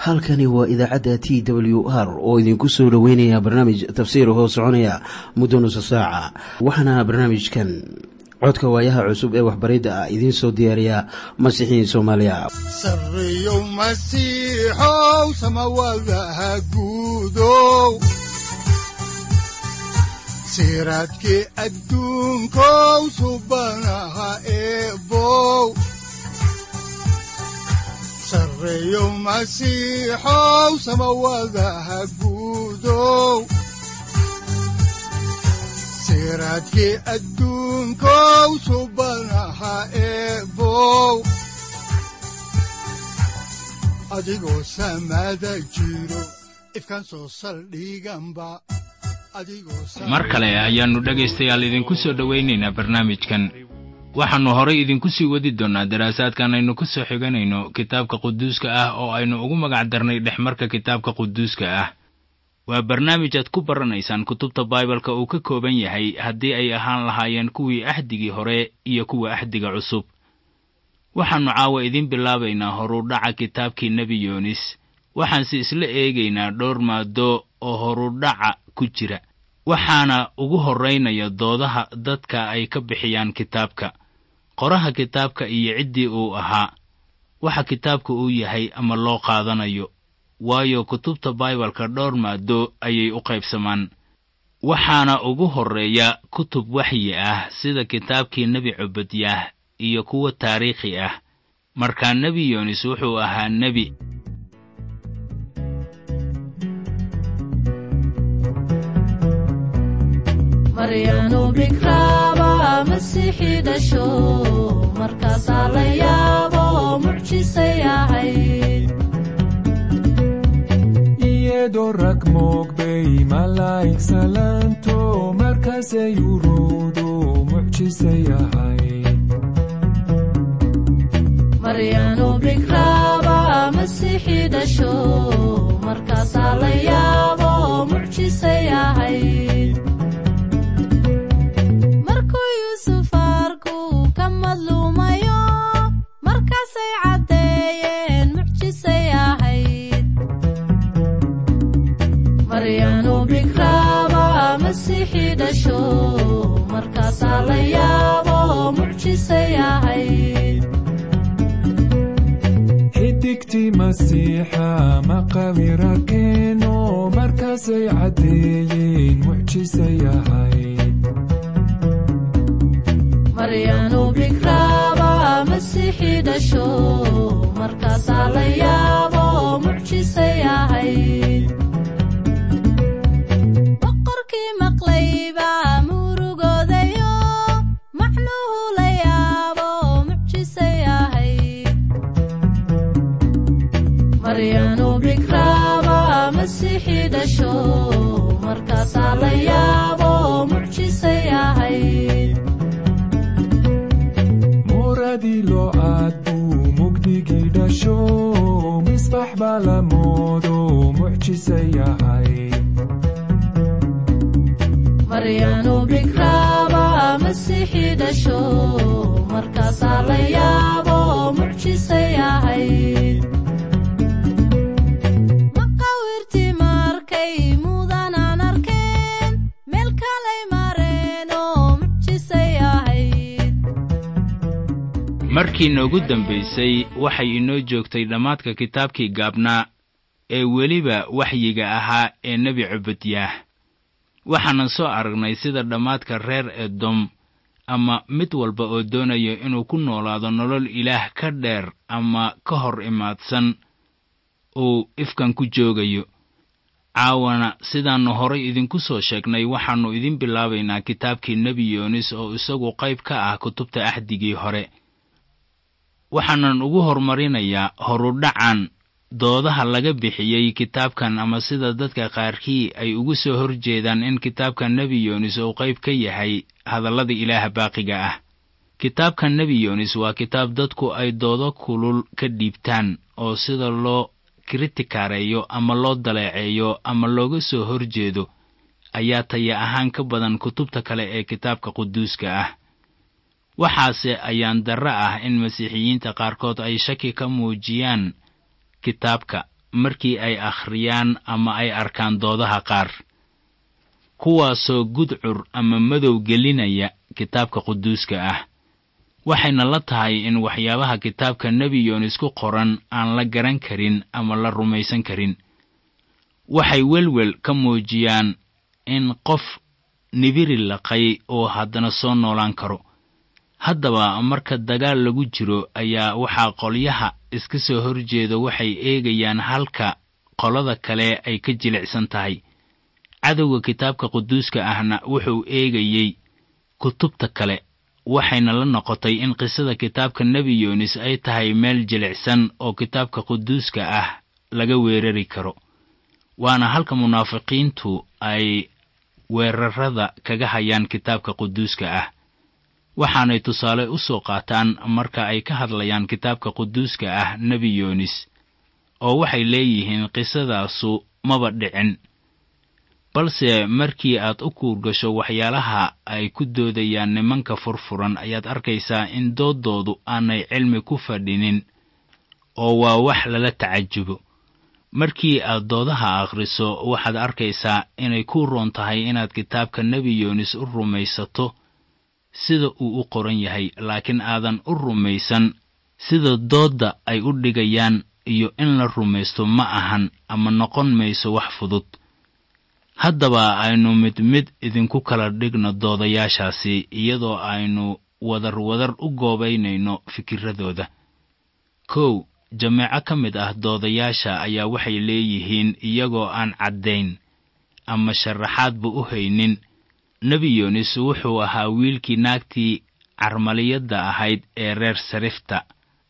halkani waa idaacadda t w r oo idinku soo dhoweynaya barnaamij tafsiir hoo soconaya muddo nusa saaca waxaana barnaamijkan codka waayaha cusub ee waxbaridda ah idiin soo diyaariya masiixiin soomaaliya sareyow masiixow samawadaha guudow siraadkii adduunkow subanaha eebow sareyow masiixow samawadaha guudow siraadkii adduunkow subanaha eebow adigoo samada jiro ifkan soo saldhiganba mar kale ayaannu dhegaystayaal idinku soo dhowaynaynaa barnaamijkan waxaannu horay idinku sii wadi doonnaa daraasaadkan aynu ka soo xiganayno kitaabka quduuska ah oo aynu ugu magac darnay dhexmarka kitaabka quduuska ah waa barnaamij aad ku baranaysaan kutubta baibalka uu ka kooban yahay haddii ay ahaan lahaayeen kuwii axdigii hore iyo kuwa axdiga cusub waxaannu caawa idiin bilaabaynaa horudhaca kitaabkii nebi yoonis waxaanse isla eegaynaa dhowr maado oo horudhaca ku jira waxaana ugu horraynaya doodaha dadka ay ka bixiyaan kitaabka qoraha kitaabka iyo ciddii uu ahaa waxa kitaabka uu yahay ama loo qaadanayo waayo kutubta baibalka dhowr maado ayay u qaybsamaan waxaana ugu horreeya kutub waxyi ah sida kitaabkii nebi cubadyaah iyo kuwa taariikhi ah markaa nebi yoonis wuxuu ahaa nebi maryanu bikraaba masiixii dhasho markaasaa la yaabo mucjisay ahayd iyadoo rag moogbay malaa'ig salaanto markaasay uruudu mucjisay ahayd maryanu bikraaba masiixii dhasho markaasaa la yaabo mucjisay ahayd markuu yuusuf arku ka madluumayo markaasay caddeeyeen mucjisay ahayd maryanu bikraaba masiixii dhasho markaasaa la yaabo mucjisay ahayd xidigtii masiixa maqawirarkeeno markaasay caddeeyeen mucjisay ahayd maryanu bikraaba masiixii dhasho markaasaa la yaabo mucjisay ahayd boqorkii maqlayba murugoodayo macnuhu la yaabo mucjisay ahayd maryanu bikraaba masiixii dhasho markaasaa la yaabo mucjisay ahayd muradii loo aad buu mugdigii dhasho misbax baa la moodo mucjisay ahayd maryanu bikraaba masiixii dhasho markaasaa la yaabo mucjisay ahayd maqawirtii markay mudanaan arkeen meel kalay mareen oo mucjisay ahayd markii noogu dambaysay waxay inoo joogtay dhammaadka kitaabkii gaabnaa ee weliba waxyiga ahaa ee nebi cubadyaah waxaanan soo aragnay sida dhammaadka reer edom ama mid walba oo doonayo inuu ku noolaado nolol ilaah ka dheer ama ka hor imaadsan uu ifkan ku joogayo caawana sidaannu horay idinku soo sheegnay waxaannu idin bilaabaynaa kitaabkii nebi yoonis oo isagu qayb ka ah kutubta axdigii hore waxaanan ugu hormarinayaa horudhacan doodaha laga bixiyey kitaabkan ama sida dadka qaarkii ay ugu soo hor jeedaan in kitaabka nebi yoonis uu qayb ka yahay hadallada ilaaha baaqiga ah kitaabka nebi yoonis waa kitaab dadku ay doodo kulul ka dhiibtaan oo sida loo kritikaareeyo ama loo daleeceeyo ama looga soo hor jeedo ayaa taya ahaan ka badan kutubta kale ee kitaabka quduuska ah waxaase ayaan darro ah in masiixiyiinta qaarkood ay shaki ka muujiyaan kitaabka markii ay akhriyaan ama ay arkaan doodaha qaar kuwaasoo gudcur ama madow gelinaya kitaabka quduuska ah waxayna la tahay in waxyaabaha kitaabka nebi yoonis ku qoran aan la garan karin ama la rumaysan karin waxay welwel ka muujiyaan in qof nibiri laqay oo haddana soo noolaan karo haddaba marka dagaal lagu jiro ayaa waxaa qolyaha iska soo horjeeda waxay eegayaan halka qolada kale ay ka jilicsan tahay cadowga kitaabka quduuska ahna wuxuu eegayey kutubta kale waxayna la noqotay in qisada kitaabka nebi yoonis ay tahay meel jilicsan oo kitaabka quduuska ah laga weerari karo waana halka munaafiqiintu ay weerarada kaga hayaan kitaabka quduuska ah waxaanay tusaale u soo qaataan marka ay ka hadlayaan kitaabka quduuska ah nebi yoonis oo waxay leeyihiin qisadaasu maba dhicin balse markii aad u kuurgasho waxyaalaha ay ku doodayaan nimanka furfuran ayaad arkaysaa in dooddoodu aanay cilmi ku fadhinin oo waa wax lala tacajubo markii aad doodaha akhriso waxaad arkaysaa inay ku roon tahay inaad kitaabka nebi yoonis u rumaysato sida uu u qoran yahay laakiin aadan u rumaysan sida doodda ay u dhigayaan iyo in la rumaysto ma ahan ama noqon mayso wax fudud haddaba aynu mid mid idinku kala dhigno doodayaashaasi iyadoo aynu wadar wadar u goobaynayno fikiradooda kow jameeco ka mid ah doodayaasha ayaa waxay leeyihiin iyagoo aan caddayn ama sharaxaadba u haynin nebi yoonis wuxuu ahaa wiilkii naagtii carmaliyadda ahayd ee reer sarifta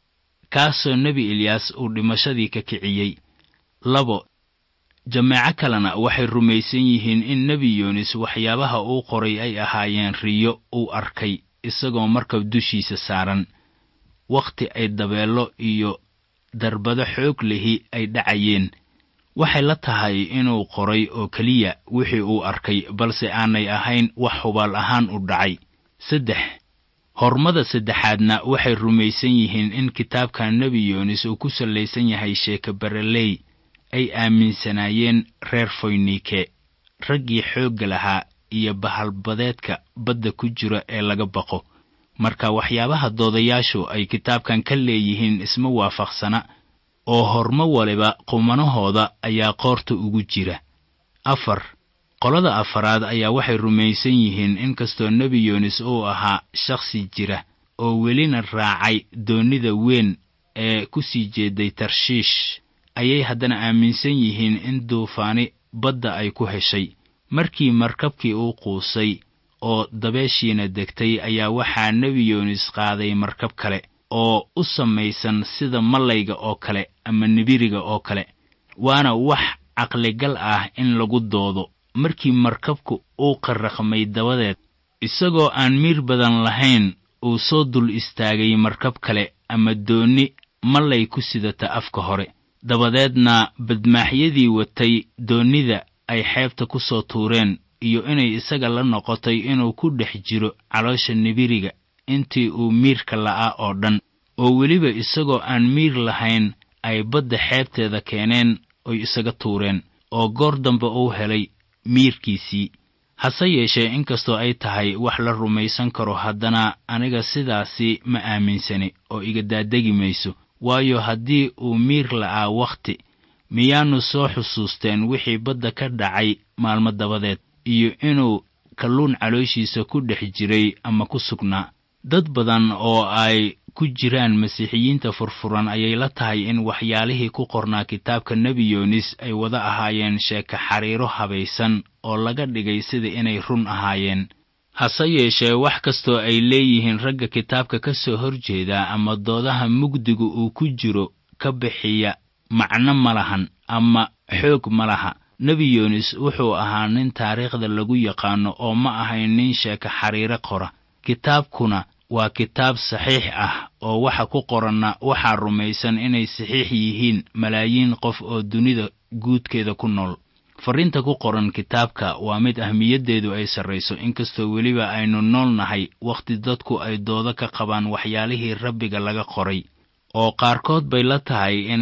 kaasoo nebi eliyaas uu dhimashadii ka kiciyey labo jameeco kalena waxay rumaysan yihiin in nebi yoonis waxyaabaha uu qoray ay ahaayeen riyo uu arkay isagoo markab dushiisa saaran wakhti ay dabeello iyo darbado xoog lihi ay dhacayeen waxay la tahay inuu qoray oo keliya wixii uu arkay balse aanay ahayn wax hubaal ahaan u dhacay saddex hormada saddexaadna waxay rumaysan yihiin in kitaabka nebi yoonis uu ku sallaysan yahay sheeke bareley ay aaminsanaayeen reer foynike raggii xoogga lahaa iyo bahalbadeedka badda ku jira ee laga baqo marka waxyaabaha doodayaashu ay kitaabkan ka leeyihiin isma waafaqsana oo hormo waliba qumanahooda ayaa qoorta ugu jira afar qolada afaraad ayaa waxay rumaysan yihiin in kastoo nebi yoonis uu ahaa shakhsi jira oo welina raacay doonnida weyn ee ku sii jeeday tarshiish ayay haddana aaminsan yihiin in duufaani badda ay ku heshay markii markabkii uu quusay oo dabeeshiina degtay ayaa waxaa nebi yoonis qaaday markab kale oo u samaysan sida mallayga oo kale ama nibiriga oo kale waana wax caqligal ah in lagu doodo markii markabku uu qarraqmay dabadeed isagoo aan miir badan lahayn uu soo dul istaagay markab kale ama doonni mallay ku sidata afka hore dabadeedna badmaaxyadii watay doonnida ay xeebta ku soo tuureen iyo inay isaga la noqotay inuu ku dhex jiro caloosha nibiriga intii uu miirka la'aa oo dhan oo weliba isagoo aan miir lahayn ay badda xeebteeda keeneen oy isaga tuureen oo goor dambe uu helay miirkiisii hase yeeshee inkastoo ay tahay wax la rumaysan karo haddana aniga sidaasi ma aaminsani oo iga daadegi mayso waayo haddii uu miir la'aa wakhti miyaannu soo xusuusteen wixii badda ka dhacay maalmo dabadeed iyo inuu kalluun calooshiisa ku dhex jiray ama ku sugnaa dad badan oo ay ku jiraan masiixiyiinta furfuran ayay la tahay in waxyaalihii ku qornaa kitaabka nebi yoonis ay wada ahaayeen sheeka xariiro habaysan oo laga dhigay sida inay run ahaayeen hase yeeshee wax kastoo ay leeyihiin ragga kitaabka ka soo horjeeda ama doodaha mugdigu uu ku jiro ka bixiya macno ma lahan ama xoog ma laha nebi yoonis wuxuu ahaa nin taariikhda lagu yaqaano oo ma ahayn nin sheeka xariiro qora kitaabkuna waa kitaab saxiix ah oo waxa ku qoranna waxaa rumaysan inay saxiix yihiin malaayiin qof oo dunida guudkeeda ku nool farriinta ku qoran kitaabka waa mid ahmiyaddeedu ay sarrayso inkastoo weliba aynu nool nahay wakhti dadku ay doodo ka qabaan waxyaalihii rabbiga laga qoray oo qaarkood bay la tahay inay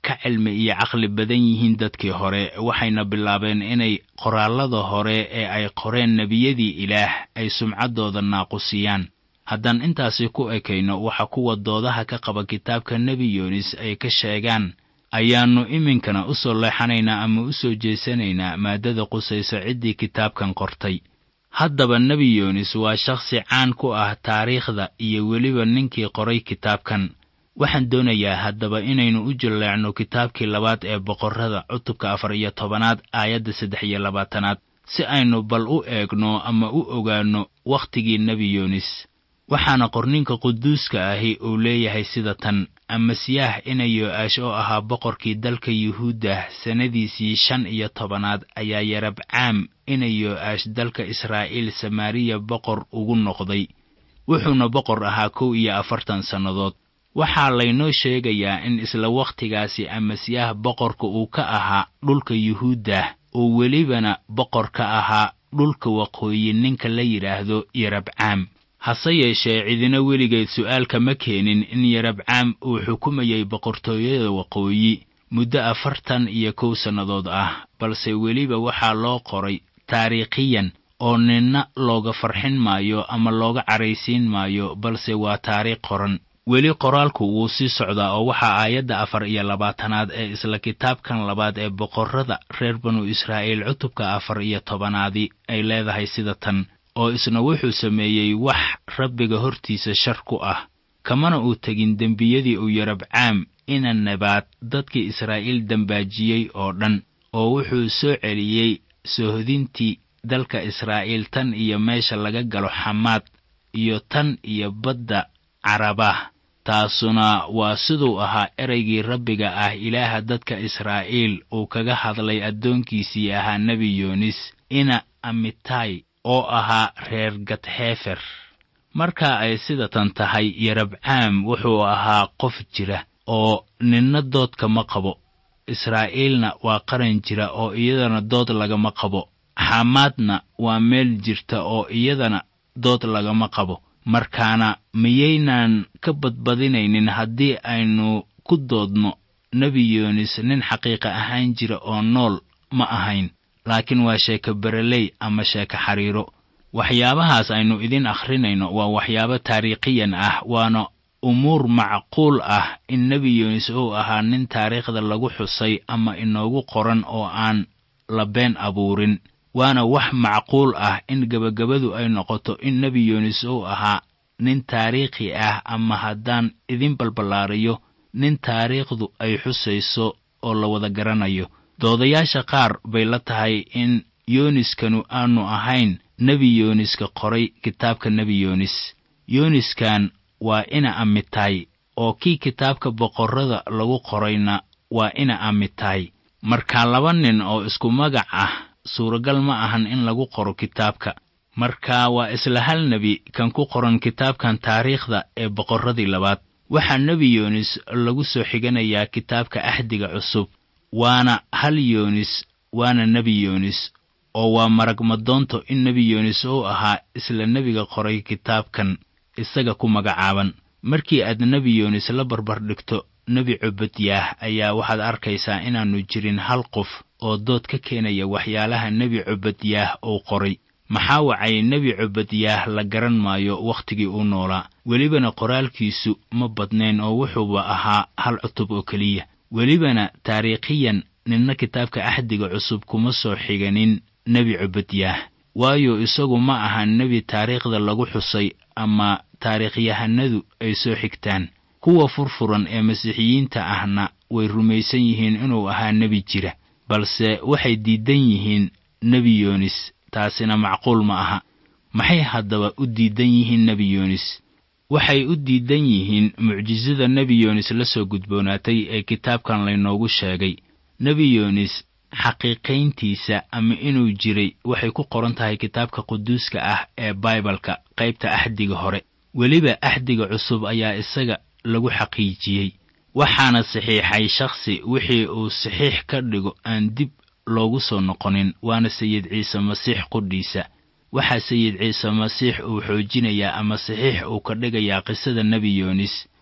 ka cilmi iyo caqli badan yihiin dadkii hore waxayna bilaabeen inay qoraallada hore ee ay qoreen nebiyadii ilaah ay sumcaddooda naaqusiyaan haddaan intaasi ku ekayno waxa kuwa doodaha ka qaba kitaabka nebi yoonis ay ka sheegaan ayaannu iminkana u soo leexanaynaa ama u soo jeesanaynaa maaddada qusayso ciddii kitaabkan qortay haddaba nebi yoonis waa shakhsi caan ku ah taariikhda iyo weliba ninkii qoray kitaabkan waxaan doonayaa haddaba inaynu u jilleecno kitaabkii labaad ee boqorrada cutubka afar iyo tobanaad aayadda saddex iyo labaatanaad si aynu bal u eegno ama u ogaanno wakhtigii nebi yoonis waxaana qorninka quduuska ahi uu leeyahay sida tan amasiyaah ina yo-aash oo ahaa boqorkii dalka yuhuudda sannadiisii shan iyo tobanaad ayaa yarabcaam ina yo-aash dalka israa'iil samaariya boqor ugu noqday wuxuuna boqor ahaa kow iyo afartan sannadood waxaa laynoo sheegayaa in isla wakhtigaasi amasiyaah boqorka uu ka ahaa dhulka yuhuudda oo welibana boqor ka ahaa dhulka waqooyi ninka la yidhaahdo yarabcaam hase yeeshee cidina weligeed su'aalka ma keenin in yarabcaam uu xukumayay boqortooyada waqooyi muddo afartan iyo kow sannadood ah balse weliba waxaa loo qoray taariikhiyan oo ninna looga farxin maayo ama looga caraysiin maayo balse waa taariikh qoran weli qoraalku wuu sii socdaa oo waxaa aayadda afar iyo labaatanaad ee isla kitaabkan labaad ee boqorrada reer banu israa'iil cutubka afar iyo tobanaadi ay leedahay sida tan oo isna wuxuu sameeyey wax rabbiga hortiisa shar ku ah kamana uu tegin dembiyadii uu yarabcaam ina nabaad dadkii israa'iil dembaajiyey oo dhan oo wuxuu soo celiyey soohodintii dalka israa'iil tan iyo meesha laga galo xamaad iyo tan iyo badda carabah taasuna waa siduu ahaa ereygii rabbiga ah ilaaha dadka israa'iil uu kaga hadlay addoonkiisii ahaa nebi yoonis ina amitay oo ahaa reer gadxeefer marka ay sidatan tahay yarabcaam wuxuu ahaa qof jira oo ninna doodka ma qabo israa'iilna waa qaran jira oo iyadana dood lagama qabo xamaadna waa meel jirta oo iyadana dood lagama qabo markaana miyaynaan ka badbadinaynin haddii aynu ku doodno nebi yoonis nin xaqiiqa ahaan jira oo nool ma ahayn laakiin waa sheeko bereley ama sheeko xariiro waxyaabahaas aynu idin akhrinayno waa waxyaabo taariikhiyan ah waana umuur macquul ah in nebi yoonis uu ahaa nin taariikhda lagu xusay ama inoogu qoran oo aan la been abuurin waana wax macquul ah in gebagabadu ay noqoto in nebi yoonis uu ahaa nin taariikhi ah ama haddaan idin balballaariyo nin taariikhdu ay xusayso oo la wada garanayo doodayaasha qaar bay la tahay in yooniskanu aanu ahayn nebi yooniska qoray kitaabka nebi yoonis yooniskan waa ina amitay oo kii kitaabka boqorrada lagu qorayna waa ina amitay marka laba nin oo isku magac ah suuragal ma ahan in lagu qoro kitaabka marka waa isla hal nebi kan ku qoran kitaabkan taariikhda ee boqorradii labaad waxaa nebi yoonis lagu soo xiganayaa kitaabka axdiga cusub waana hal yoonis waana nebi yoonis oo waa maragmadoonto in nebi yoonis uu ahaa isla nebiga qoray kitaabkan isaga ku magacaaban markii aad nebi yoonis la barbar dhigto nebi cubadyaah ayaa waxaad arkaysaa inaannu jirin hal qof oo dood ka keenaya waxyaalaha nebi cubadyaah uu qoray maxaa wacay nebi cubadyaah la garan maayo wakhtigii uu noolaa welibana qoraalkiisu ma badnayn oo wuxuuba ahaa hal cutub oo keliya welibana taariikhiyan ninna kitaabka axdiga cusub kuma soo xiganin nebi cubadyaah waayo isagu ma ahan nebi taariikhda lagu xusay ama taariikhyahanadu ay soo xigtaan kuwa furfuran ee masiixiyiinta ahna way rumaysan yihiin inuu ahaa nebi jira balse waxay diidan yihiin nebi yoonis taasina macquul ma aha maxay haddaba u diidan yihiin nebi yoonis waxay u diidan yihiin mucjisada nebi yoonis la soo gudboonaatay ee kitaabkan laynoogu sheegay nebi yoonis xaqiiqayntiisa ama inuu jiray waxay ku qoran tahay kitaabka quduuska ah ee baibalka qaybta axdiga hore weliba axdiga cusub ayaa isaga lagu xaqiijiyey waxaana saxiixay shakhsi wixii uu saxiix ka dhigo aan dib loogu soo noqonin waana sayid ciise masiix qudhiisa waxaa sayid ciise masiix uu xoojinayaa ama saxiix uu ka dhigayaa qisada nebi yoonis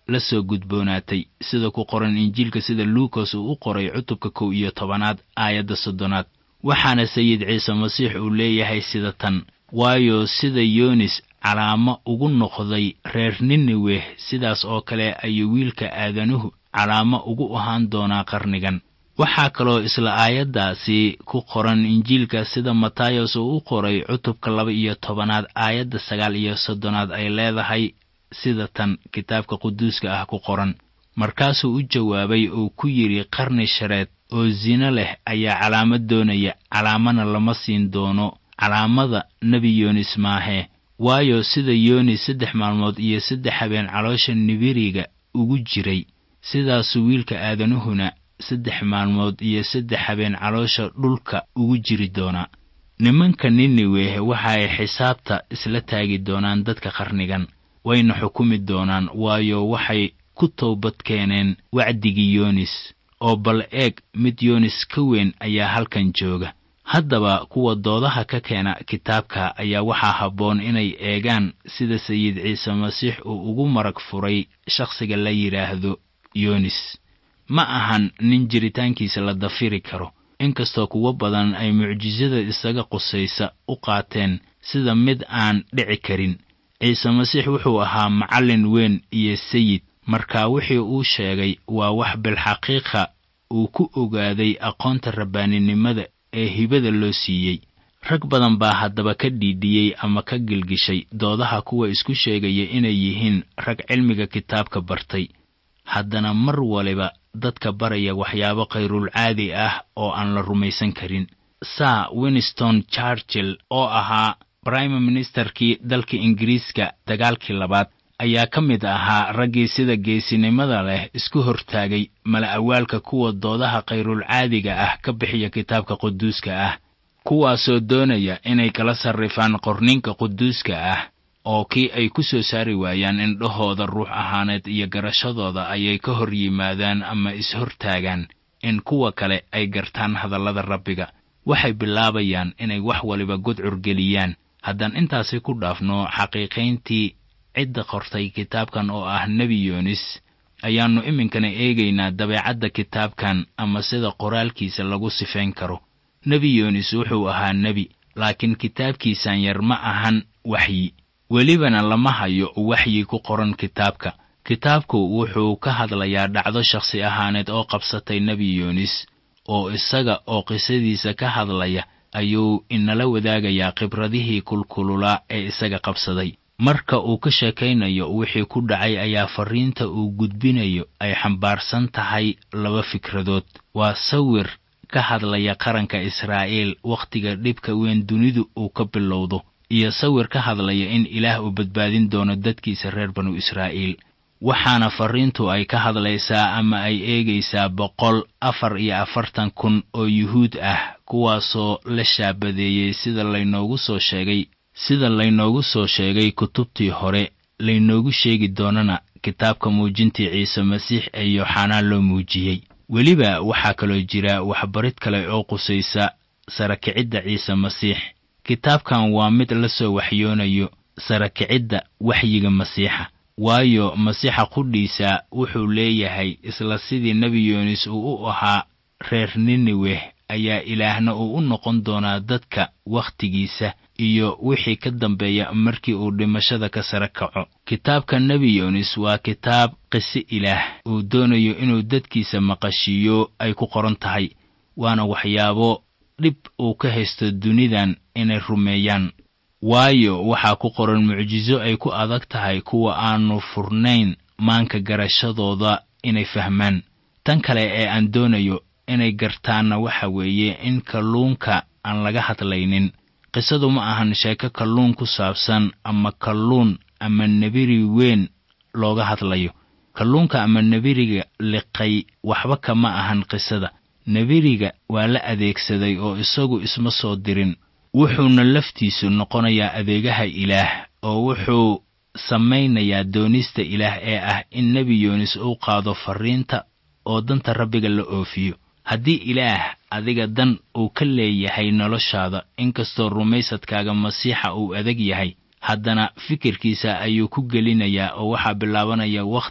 la soo gudboonaatay sida ku qoran injiilka sida luukas uu u qoray cutubka kow iyo tobanaad aayadda soddonaad waxaana sayid ciise masiix uu leeyahay sida tan waayo sida yoonis calaamo ugu noqday reer nineweh sidaas oo kale ayuu wiilka aadanuhu calaamo ugu ahaan doonaa qarnigan waxaa kaloo isla aayaddaasi ku qoran injiilka sida matayos uu u qoray cutubka laba iyo tobanaad aayadda sagaal iyo soddonaad ay leedahay sida tan kitaabka quduuska ah ku qoran markaasuu u jawaabay oo ku yidhi qarni shareed oo sino leh ayaa calaamad doonaya calaamana lama siin doono calaamada nebi yoonis maahee waayo sida yoonis saddex maalmood iyo saddex habeen caloosha nibiriga ugu jiray sidaasuu wiilka aadanuhuna saddex maalmood iyo saddex habeen caloosha dhulka ugu jiri doonaa nimanka niniweh waxa ay xisaabta isla taagi doonaan dadka qarnigan wayna xukumi doonaan waayo waxay ku toobad keeneen wacdigii yoonis oo bal eeg mid yoonis ka weyn ayaa halkan jooga haddaba kuwa doodaha ka keena kitaabka ayaa waxaa habboon inay eegaan sida sayid ciise masiix uu ugu marag furay shakhsiga la yidhaahdo yoonis ma ahan nin jiritaankiisa la dafiri karo inkastoo kuwo badan ay mucjisada isaga qusaysa u qaateen sida mid aan dhici karin ciise masiix wuxuu ahaa macallin weyn iyo sayid marka wixii uu sheegay waa wax bilxaqiiqa uu ku ogaaday aqoonta rabbaaninimada ee hibada loo siiyey rag badan baa haddaba ka dhiidhiyey ama ka gilgishay doodaha kuwa isku sheegaya inay yihiin rag cilmiga kitaabka bartay haddana mar waliba dadka baraya waxyaabo khayrulcaadi ah oo aan la rumaysan karin sir winston churchill oo ahaa brime ministerkii dalka ingiriiska dagaalkii labaad ayaa ka mid ahaa raggii sida geesinimada leh isku hortaagay mala awaalka kuwa doodaha khayrulcaadiga ah ka bixiya kitaabka quduuska ah kuwaasoo doonaya inay kala sarrifaan qorninka quduuska ah oo kii ay ku soo saari waayaan indhahooda ruux ahaaneed iyo garashadooda ayay ka hor yimaadaan ama is-hortaagaan in kuwa kale ay gartaan hadallada rabbiga waxay bilaabayaan inay wax waliba gudcur geliyaan haddaan intaasi ku dhaafno xaqiiqayntii cidda qortay kitaabkan oo ah nebi yoonis ayaannu iminkana eegaynaa dabeecadda kitaabkan ama sida qoraalkiisa lagu sifayn karo nebi yoonis wuxuu ahaa nebi laakiin kitaabkiisan yar ma ahan waxyi welibana lama hayo waxyi ku qoran kitaabka kitaabku wuxuu ka hadlayaa dhacdo shakhsi ahaaneed oo qabsatay nebi yoonis oo isaga oo qisadiisa ka hadlaya ayuu inala wadaagayaa khibradihii kulkululaa ee isaga qabsaday marka uu ka sheekaynayo wixii ku dhacay ayaa farriinta uu gudbinayo ay xambaarsan tahay laba fikradood waa sawir ka hadlaya qaranka israa'iil wakhtiga dhibka weyn dunidu uu ka bilowdo iyo sawir ka hadlaya in ilaah uu badbaadin doono dadkiisa reer banu israa'iil waxaana farriintu ay ka hadlaysaa ama ay eegaysaa boqol afar iyo afartan kun oo yuhuud ah kuwaasoo la shaabadeeyey sida laynoogu soo sheegay sida laynoogu soo sheegay kutubtii hore laynoogu sheegi doonana kitaabka muujintii ciise masiix ee yooxanaa loo muujiyey weliba waxaa kaloo jira waxbarid kale oo qusaysa sarakicidda ciise masiix kitaabkan waa mid la soo waxyoonayo sarakicidda waxyiga masiixa waayo masiixa qudhiisa wuxuu leeyahay isla sidii nebi yoonis uu u ahaa reer nineweh ayaa ilaahna uu u noqon doonaa dadka wakhtigiisa iyo wixii ka dambeeya markii uu dhimashada ka sare kaco kitaabka nebi yoonis waa kitaab qise ilaah uu doonayo inuu dadkiisa maqashiiyo ay ku qoran tahay waana waxyaabo dhib uu ka haysto dunidan inay rumeeyaan waayo waxaa ku qoran mucjiso ay ku adag tahay kuwa aanu furnayn maanka garashadooda inay fahmaan tan kale ee aan doonayo inay gartaanna waxa weeye in kalluunka aan laga hadlaynin qisadu ma ahan sheeko kalluun ku saabsan ama kalluun ama nebiri weyn looga hadlayo kalluunka ama nebiriga liqay waxba kama ahan qisada nebiriga waa la adeegsaday oo isagu isma soo dirin wuxuuna laftiisu noqonayaa adeegaha ilaah oo wuxuu samaynayaa doonista ilaah ee ah in nebi yoonis uu qaado farriinta oo danta rabbiga la oofiyo haddii ilaah adiga dan uu ka leeyahay noloshaada inkastoo rumaysadkaaga masiixa uu adag yahay haddana fikirkiisa ayuu ku gelinayaa oo waxaa bilaabanaya wakhti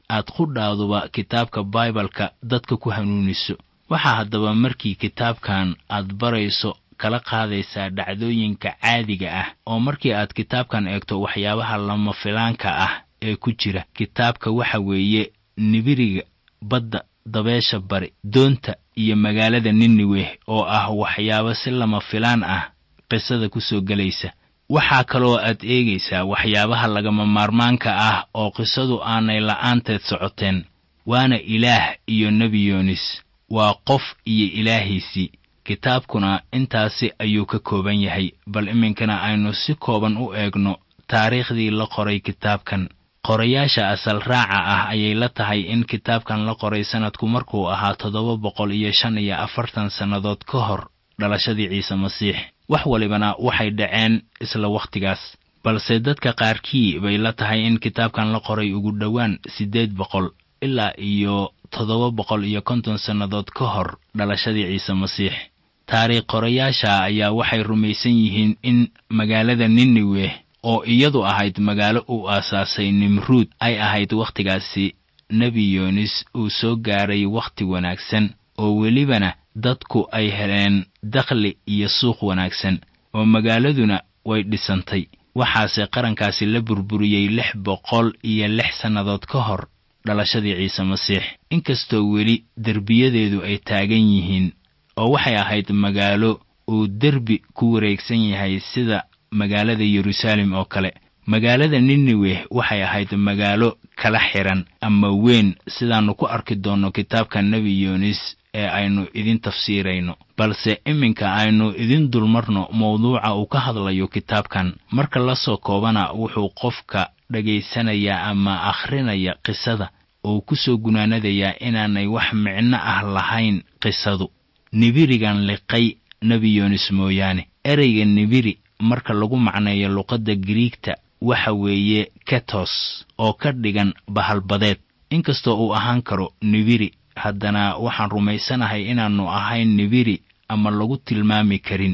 aad qudhaaduba kitaabka baibalka dadka ku hanuuniso waxaa haddaba markii kitaabkan aad barayso kala qaadaysaa dhacdooyinka caadiga ah oo markii aad kitaabkan eegto waxyaabaha lama filaanka ah ee ku jira kitaabka waxa weeye nibiriga badda dabeesha bari doonta iyo magaalada niniweh oo ah waxyaabo si lama filaan ah qisada ku soo gelaysa waxaa kaloo aad eegaysaa waxyaabaha lagama maarmaanka ah oo qisadu aanay la'aanteed socoteen waana ilaah iyo nebi yoonis waa qof iyo ilaahiisii kitaabkuna intaasi ayuu ka kooban yahay bal iminkana aynu si kooban u eegno taariikhdii la qoray kitaabkan qorayaasha asal raaca ah ayay la tahay in kitaabkan la qoray sanadku markuu ahaa toddoba boqol iyo shan iyo afartan sannadood ka hor dhalashadii ciise masiix wax walibana waxay dhaceen isla wakhtigaas balse dadka qaarkii bay la tahay in kitaabkan la qoray ugu dhowaan siddeed boqol ilaa iyo toddoba boqol iyo konton sannadood ka hor dhalashadii ciise masiix taariikh qorayaasha ayaa waxay rumaysan yihiin in magaalada niniweh oo iyadu ahayd magaalo uu aasaasay nimruud ay ahayd wakhtigaasi nebi yoonis uu soo gaaray wakhti wanaagsan oo welibana dadku ay heleen dakhli iyo suuq wanaagsan oo magaaladuna way dhisantay waxaase qarankaasi la burburiyey lix boqol iyo lix sannadood ka hor dhalashadii ciise masiix inkastoo weli derbiyadeedu ay taagan yihiin oo waxay ahayd magaalo uu derbi ku wareegsan yahay sida magaalada yeruusaalem oo kale magaalada niniweh waxay ahayd magaalo kala xiran ama weyn sidaannu ku arki doonno kitaabka nebi yoonis ee aynu idin tafsiirayno balse iminka aynu idin dulmarno mawduuca uu ka hadlayo kitaabkan marka la soo koobana wuxuu qofka dhagaysanayaa ama akhrinaya qisada uu ku soo gunaanadayaa inaanay wax micno ah lahayn qisadu nibirigan liqay nebi yoonis mooyaane ereyga nibiri marka lagu macneeyo luqadda giriigta waxa weeye ketos oo ka dhigan bahalbadeed inkastoo uu ahaan karo nibiri haddana waxaan rumaysanahay inaannu ahayn nibiri ama lagu tilmaami karin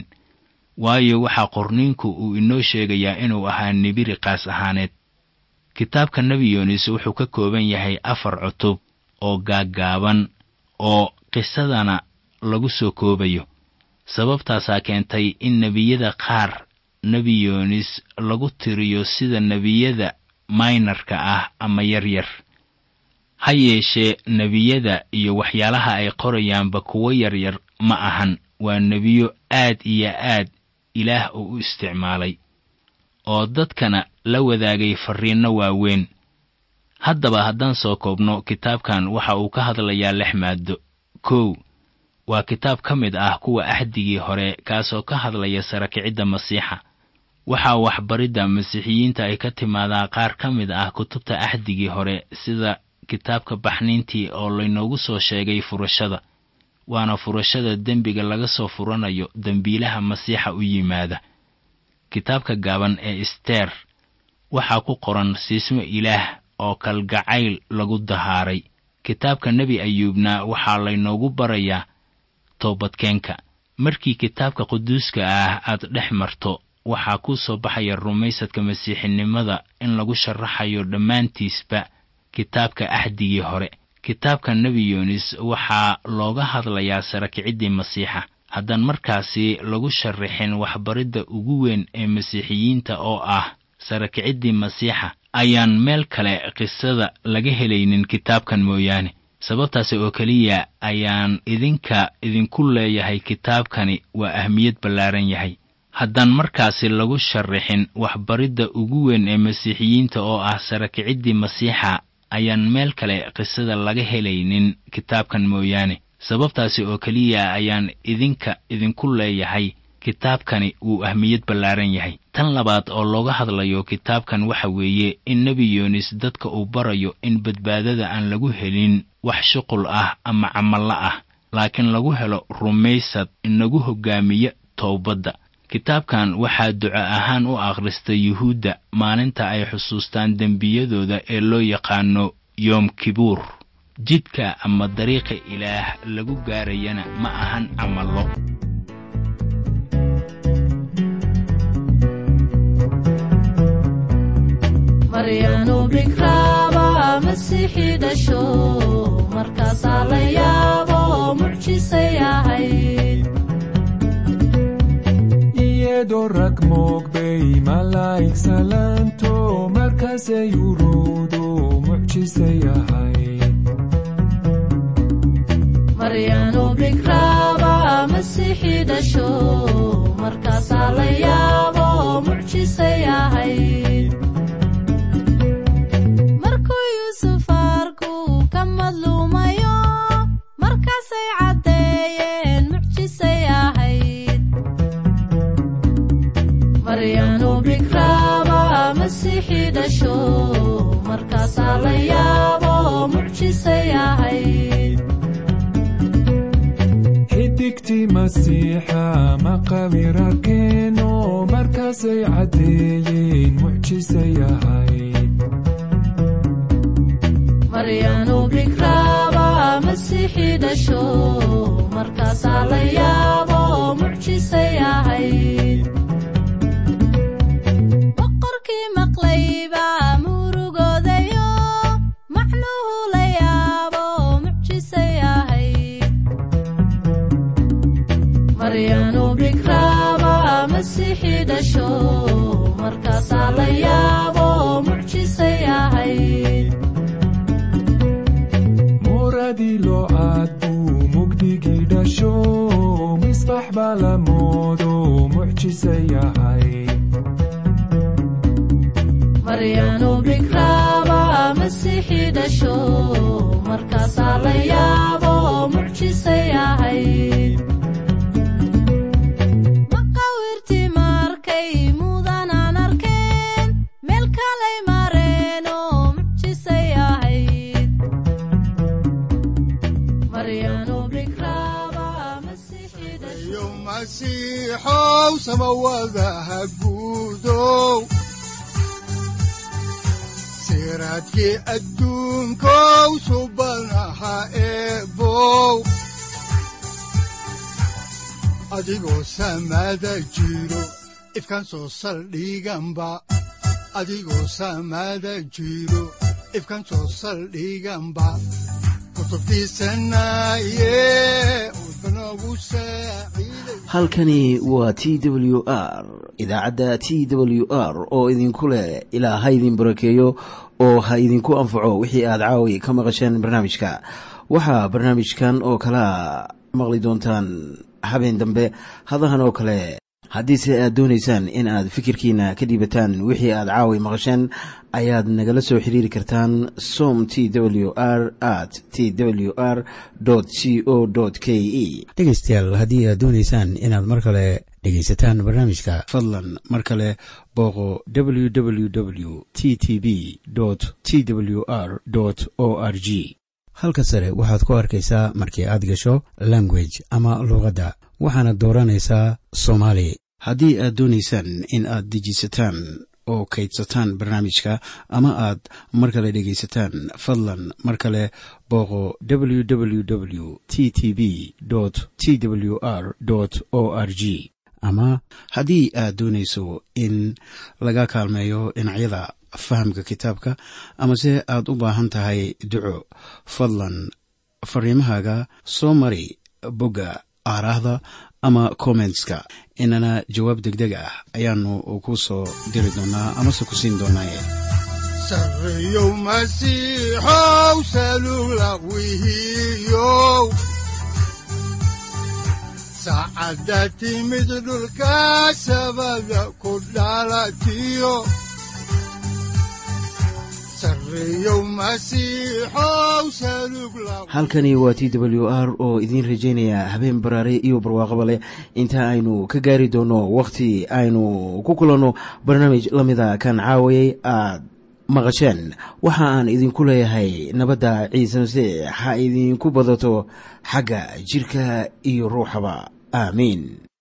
waayo waxaa qorniinku uu inoo sheegayaa inuu ahaa nibiri qaas ahaaneed kitaabka nebi yoonis wuxuu ka kooban yahay afar cutub oo gaaggaaban oo qisadana lagu soo koobayo sababtaasaa keentay in nebiyada qaar nebi yoonis lagu tiriyo sida nebiyada maynarka ah ama yaryar ha yeeshee nebiyada iyo waxyaalaha ay qorayaanba kuwo yaryar ma ahan waa nebiyo aad iyo aad ilaah uu u isticmaalay oo dadkana la wadaagay farriinno waaweyn haddaba haddaan soo koobno kitaabkan waxa uu ka hadlayaa lix maaddo kow waa kitaab ka mid ah kuwa axdigii hore kaasoo ka hadlaya sarakicidda masiixa waxaa waxbaridda masiixiyiinta ay ka timaadaa qaar ka mid ah kutubta axdigii hore sida kitaabka baxniintii oo laynoogu soo sheegay furashada waana furashada dembiga laga soo furanayo dembiilaha masiixa u yimaada kitaabka gaaban ee isteer waxaa ku qoran siismo ilaah oo kalgacayl lagu dahaaray kitaabka nebi ayuubna waxaa laynoogu barayaa toobadkeenka markii kitaabka quduuska ah aad dhex marto waxaa kuu soo baxaya rumaysadka masiixinimada in lagu sharaxayo dhammaantiisba kitaabka axdigii hore kitaabka nebi yoonis waxaa looga hadlayaa sarakiciddii masiixa haddaan markaasi lagu sharaxin waxbaridda ugu weyn ee masiixiyiinta oo ah sarakiciddii masiixa ayaan meel kale qisada laga helaynin kitaabkan mooyaane sababtaasi oo keliya ayaan idinka idinku leeyahay kitaabkani waa ahmiyad ballaaran yahay haddaan markaasi lagu sharaxin waxbaridda ugu weyn ee masiixiyiinta oo ah sarakiciddii masiixa ayaan meel kale qisada laga helaynin kitaabkan mooyaane sababtaasi oo keliya ayaan idinka idinku leeyahay kitaabkani wuu ahmiyad ballaaran yahay tan labaad oo looga hadlayo kitaabkan waxa weeye in nebi yoonis dadka uu barayo in badbaadada aan lagu helin wax shuqul ah ama camallo ah laakiin lagu helo rumaysad inagu hoggaamiya towbadda kitaabkan waxaa duco ahaan u akhrista yuhuudda maalinta ay xusuustaan dembiyadooda ee loo yaqaano yoom kibuur jidka ama dariiqa ilaah lagu gaarayana ma ahan camallo maryanu bikraaba masiixii dhasho markaasaa la yaabo mucjisay ahayd iyadoo rag moogbay malaa'ig salaanto markaasay urowdo mucjisay ahayd maryaanu bikraaba masiixii dhasho markaasaa la yaabo mucjisay ahayd markuu yuusuf arku ka madluumayo markaasay caddeeyeen mucjisay ahayd maryaanu bikraaba masiixii dhasho markaasaa la yaabo mucjisay ahayd xidigtii masiixa maqawir arkeeno markaasay caddeeyeen mucjisay ahayd maryaanu bikraaba masiixii dhasho markaasaa la yaabo mucjisay ahayd boqorkii maqlayba murugoodayo macnuhu la yaabo mucjisay ahayd maryaanu bikraaba masiixii dhasho markaasaa la yaabo mucjisay ahayd muradii loo aad buu mugdigii dhasho misbax baa la moodo mucjisay ahayd maryaanu bikraaba masiixii dhasho markaasaa la yaabo mucjisay ahayd maqawirtii markay mudanaan arkeen meel kalay mareen oo mucjisay ahayd maryaanu bikraaba masiixii dhasho iyo masiixow samawadaha guudow siraadkii adduunkow subanaha eebow adigoo samada jiro ifkan soo saldhiganba adigoo samada jiro ifkan soo saldhiganba kutubtiisanaye udbanogu saaciiday halkani waa t w r idaacadda t w r oo idinku leh ilaa ha idin barakeeyo oo ha idinku anfaco wixii aad caawi ka maqasheen barnaamijka waxaa barnaamijkan oo kalea maqli doontaan habeen dambe hadahan oo kale haddiise aad doonaysaan in aad fikirkiina ka dhiibataan wixii aad caawi maqasheen ayaad nagala soo xiriiri kartaan som t w r at t w r c o k e dhegaystayaal haddii aad doonaysaan inaad mar kale dhegaysataan barnaamijka fadlan mar kale booqo www t t b t w r o r g halka sare waxaad ku arkaysaa markii aad gasho language ama luuqadda waxaana dooranaysaa soomaali haddii aad doonaysaan in aad dejisataan oo kaydsataan barnaamijka ama aad mar kale dhegaysataan fadlan mar kale booqo www t t b t w r o r g ama haddii aad doonayso in laga kaalmeeyo dhinacyada fahamka kitaabka amase aad u baahan tahay duco fadlan fariimahaaga soo mari bogga aaraahda ama kommentska inana jawaab degdeg ah ayaanu ku soo diri doonaa amase ku siin doonaaye sarreyow masiixow salugla wihiyow saacadda timid dhulka sabada ku dhalatiyo sarreyow masiixow salugla halkani waa t w r oo idiin rajaynaya habeen baraare iyo barwaaqaba leh inta aynu ka gaari doono wakhti aynu ku kulanno barnaamij la mida kan caawayay aad maqasheen waxa aan idinku leeyahay nabadda ciise masiix ha idinku badato xagga jidhka iyo ruuxaba aamiin